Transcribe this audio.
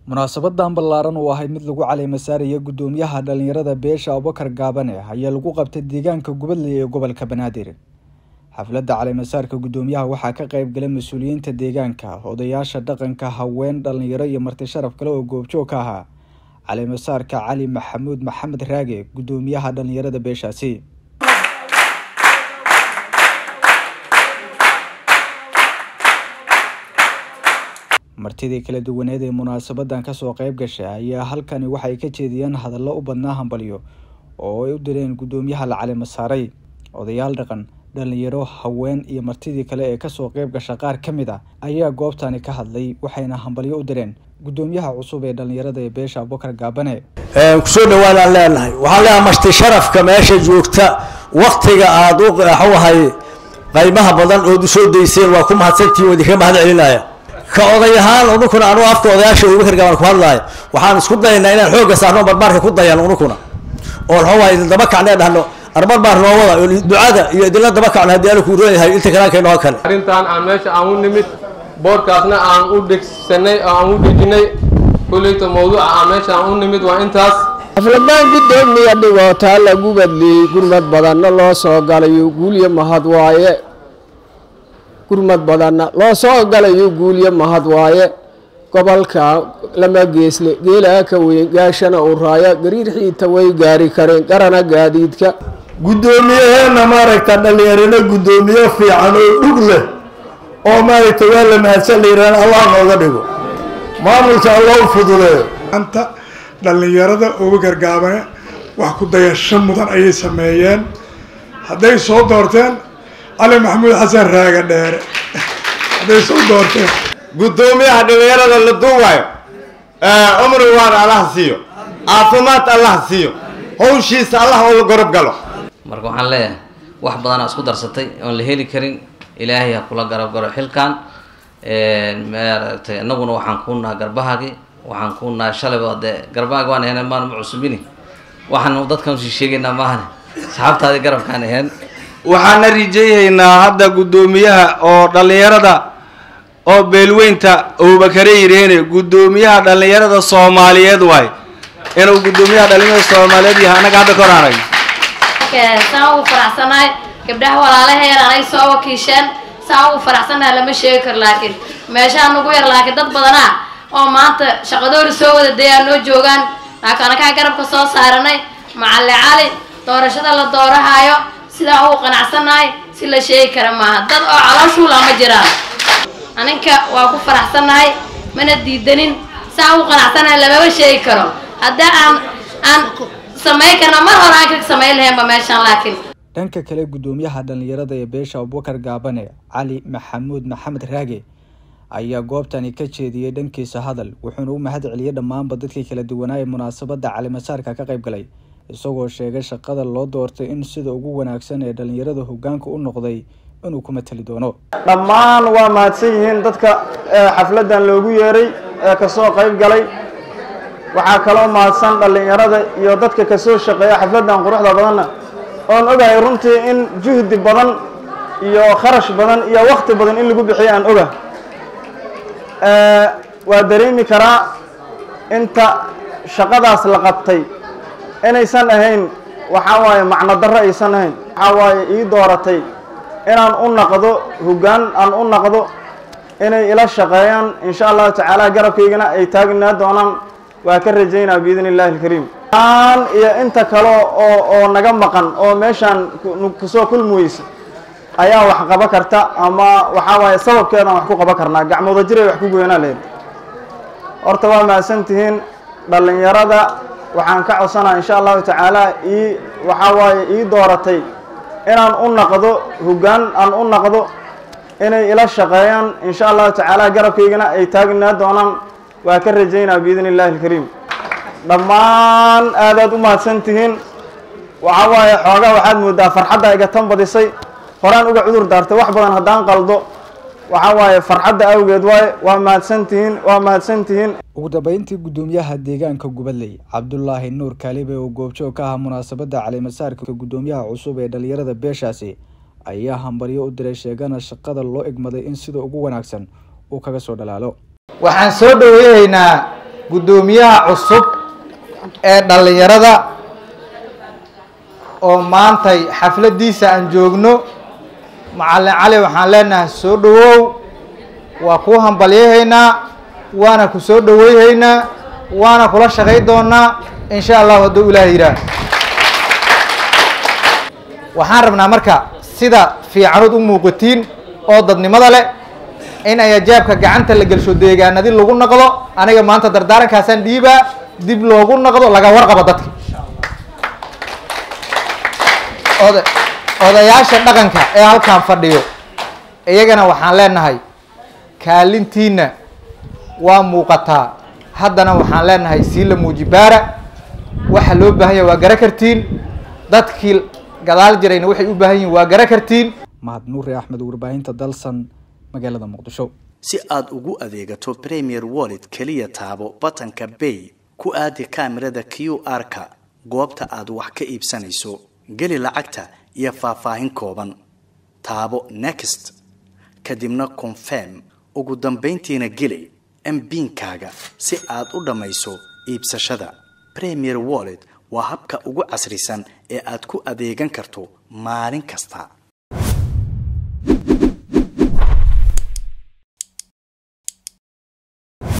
munaasabadan ballaaran oo ahayd mid lagu caleema saaraya guddoomiyaha dhalinyarada beesha abubakar gaabane ayaa lagu qabtay deegaanka gubadley ee gobolka banaadir xafladda caleemasaarka guddoomiyaha waxaa ka qayb galay mas-uuliyiinta deegaanka odayaasha dhaqanka haween dhalinyaro iyo marti sharaf kale oo goobjoog ka ahaa caleemasaarka cali maxamuud maxamed raage guddoomiyaha dhalinyarada beeshaasi martidii kala duwaneed ee munaasabadan kasoo qayb gashay ayaa halkani waxay ka jeediyeen hadallo u badnaa hambalyo oo ay u direen guddoomiyaha la caleema saaray odayaal dhaqan dhalinyaro haween iyo martidii kale ee kasoo qayb gasha qaar ka mid a ayaa goobtani ka hadlay waxayna hambalyo u direen guddoomiyaha cusub ee dhalinyarada ee beesha abubakar gaabane kusoo dhawaadaan leenahay waxaan leenahay marti sharafka meesha joogta waktiga aada u waxawahay qaymaha badan ood usoo dayseen waa ku mahadsantihin idinka mahad celinaya ka oday ahaan unukuna anugu afka odayaasha abubakar gaabane ku hadlaayo waxaan isku dayaynaa inaan xoogga saarno barbaarka ku dayan unukuna oo waxawahay idin daba kacnee dhahno arbarbaar noo wada ducada iyo idinla daba kacno haddii ala kuu roon yahay inta kalaankaynoo kale arrintan aan meesha aan u nimid boorkaasna aan u dhegsanay oo aan u dhejinay kulleyta mawduuca aan meesha aan u nimid waa intaas xafladaan guddoomiya dhigootaa lagu badliyey gurmad badanna loo soo galayo guulyo mahad waaye gurmad badanna loo soo galayo guulyo mahad waaye gobolka lama geesle geelaa ka weyn gaashana uu raaya gariir xiita way gaari kareen garana gaadiidka guddoomiyaheena maaragta dhalinyarana guddoomiye fiican oo dhug leh oo maaragta waa la mahadsan layiraan allah nooga dhigo maamulka allah u fuduleeyo anta dhallinyarada abubakar gaabane wax ku dayasho mudan ayay sameeyeen hadday soo doorteen cali maxamuud xasan raaga dheere hadday soo doorteen guddoomiyaha dhalinyarada la duuwayo cumri waan allah siiyo caafimaad allah siiyo hawshiisa allah oo la gorob galo marka waxaan leeyahay wax badanaa isku darsatay oon la heli karin ilaahay ha kula garab garo xilkan maaragtay innaguna waxaan kuu naha garbahagi waxaan kuu naha shalayba dee garbahagi waan ahayn maan ma cusubini waxaan dadkan usii sheegaynaa maahane saxaabtaadii garabkaan ahayn waxaana rijeeyaynaa hadda guddoomiyaha oo dhallinyarada oo beelweynta abubakare yidhaahne guddoomiyaha dhallinyarada soomaaliyeed waay inuu guddoomiyaha dhallinyarada soomaaliyeed yahay annaga hadda kor arag saan ugu faraxsanahay gabdhaha walaalaheena anay soo wakiisheen saan ugu faraxsanahay lama sheegi karo laakiin meeshaan ugu yar laakiin dad badanaa oo maanta shaqadoori soo wada dayaa noo joogaan laakiin anakaa garabka soo saaranay macalle cali doorashada la doorahayo sidaa ugu qanacsanahay si la sheegi kara maaha dad oo calooshuula ma jiraan aninka waa ku faraxsanahay mana diidanin saa ugu qanacsanahay lamama sheegi karo haddaa aan aan samayn karna mar hore aan ka samayn lahaynba meeshaan laakiin dhanka kale guddoomiyaha dhalinyarada ee beesha abubakar gaabane cali maxamuud maxamed raage ayaa goobtani ka jeediyey dhankiisa hadal wuxuuna u mahad celiyey dhammaanba dadkii kala duwanaa ee munaasabadda calimasaarka ka qayb galay isagoo sheegay shaqada loo doortay in sida ugu wanaagsan ee dhalinyarada hogaanka u noqday inuu ku matali doono dhammaan waa mahadsan yihiin dadka xafladdan loogu yeeray ee kasoo qayb galay waxaa kaloo mahadsan dhallinyarada iyo dadka kasoo shaqeeya xafladdan quruxda badanna oon ogahay runtii in juhdi badan iyo kharash badan iyo wakti badan in lagu bixiyo aan oga waa dareemi karaa inta shaqadaas la qabtay inaysan ahayn waxaa waaye macno darro aysan ahayn waxaa waaye ii dooratay inaan u naqdo hoggaan aan u naqdo inay ila shaqeeyaan insha allahu tacaala garabkaygana ay taagnaa doonaan waa ka rajaynaa biidn illahi alkariim aan iyo inta kale oo oo naga maqan oo meeshaan kusoo kulmuweysa ayaa wax qaba karta ama waxaa waaye sababkeedaan wax ku qaban karnaa gacmooda jiray wax ku goynaa leed horta waa mahadsan tihiin dhallinyarada waxaan ka codsanaa insha allahu tacaala ii waxaa waaye ii dooratay inaan u naqdo hoggaan aan u naqdo inay ila shaqeeyaan insha allahu tacaala garabkaygana ay taagnaa doonaan waa ka rajaynaa biidn illahi alkariim dhammaan aadaad u mahadsan tihiin waxaa waaye xoogaa waxaad moodaa farxadda iga tan badisay horaan uga cudur daartay wax badan haddaan qaldo waxaa waaye farxadda awgeed waaye waa mahadsan tihiin waa mahadsan tihiin ugu dambeyntii guddoomiyaha deegaanka gubadley cabdulaahi nuur kaalibe oo goobjoog ka ahaa munaasabadda caleemasaarka guddoomiyaha cusub ee dhalinyarada beeshaasi ayaa hambaryo u diray sheegana shaqada loo egmaday in sida ugu wanaagsan uu kaga soo dhalaalo waxaan soo dhaweynaynaa guddoomiyaha cusub ee dhallinyarada oo maantay xafladdiisa aan joogno macallin cali waxaan leenahay soo dhowow waa kuu hambalyahaynaa waana ku soo dhoweyhaynaa waana kula shaqay doonaa insha allahu hadduu ilaah yidhaah waxaan rabnaa marka sida fiicanood u muuqatiin oo dadnimada leh in ay ajaabka gacanta la gelsho deegaanadi lagu noqdo aniga maanta dardaarankaasaan dhiibaa dib loogu noqdo laga warqabo dadka oda odayaasha dhaqanka ee halkan fadhiyo iyagana waxaan leenahay kaalintiina waa muuqataa haddana waxaan leenahay siila muujibaara waxa loo baahan yahay waa gara kartiin dadkii gadaal jirayna waxay u baahan yihin waa gara kartiin mahad nuuri axmed warbaahinta dalsan magaalada muqdisho si aad ugu adeegato premier wallet keliya taabo batanka bay ku aadi kaamirada q r-ka goobta aad wax ka iibsanayso geli lacagta iyo faahfaahin kooban taabo next kadibna confirm ugu dambayntiina geli mbiinkaaga si aad u dhammayso iibsashada premier wallet waa habka ugu casrisan ee aad ku adeegan karto maalin kasta